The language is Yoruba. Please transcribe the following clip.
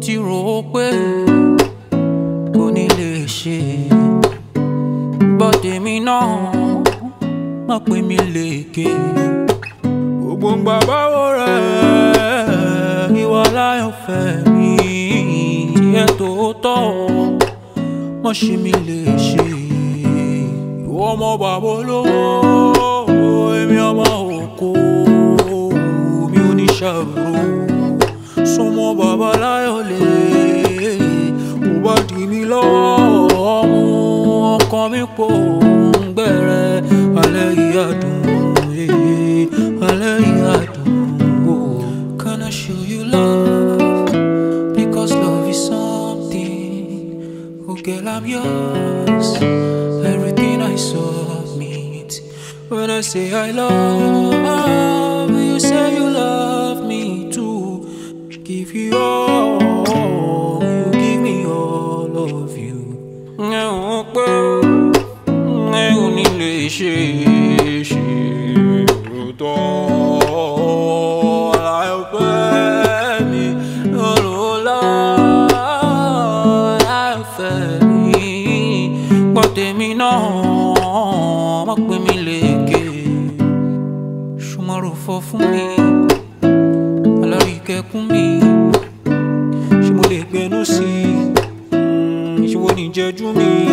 ti rò ó pé kò ní lè ṣe bọ́dé mi náà má pè mí lékè gbogbo ń gbà báwo rẹ̀ ìwà láyọ̀ fẹ́ mi tiẹ̀ tó tọ́ mọ̀ ṣe mí lè ṣe ìwọ ọmọ bàbá olówó èmi ọmọ òkú mi ò ní ṣàrò súnmọ́ bàbá láyọ̀ lè mo bá dì mí lọ́wọ́ mú ọkàn mi pò ń gbẹ̀rẹ̀ alẹ́ yìí àdùn eh, alẹ́ yìí àdùn oh. Can I show you love? Because love is something. Oh, girl, I'm yours. Everything I submit. When I say I love, you say you love me too. Give you all, you give me all of you. Ẹ ò pé ẹ ò ní lè ṣe ṣe òótọ́ láìpẹ́ mi olùlọ́ láìfẹ́ mi gbọ́ tèmi náà má pè mí lékè ṣùmọ́rò fọ́ fún mi alárìíkẹ́kún mi ṣé mo lè gbẹnu sí i ṣé wo ní jẹ́jú mi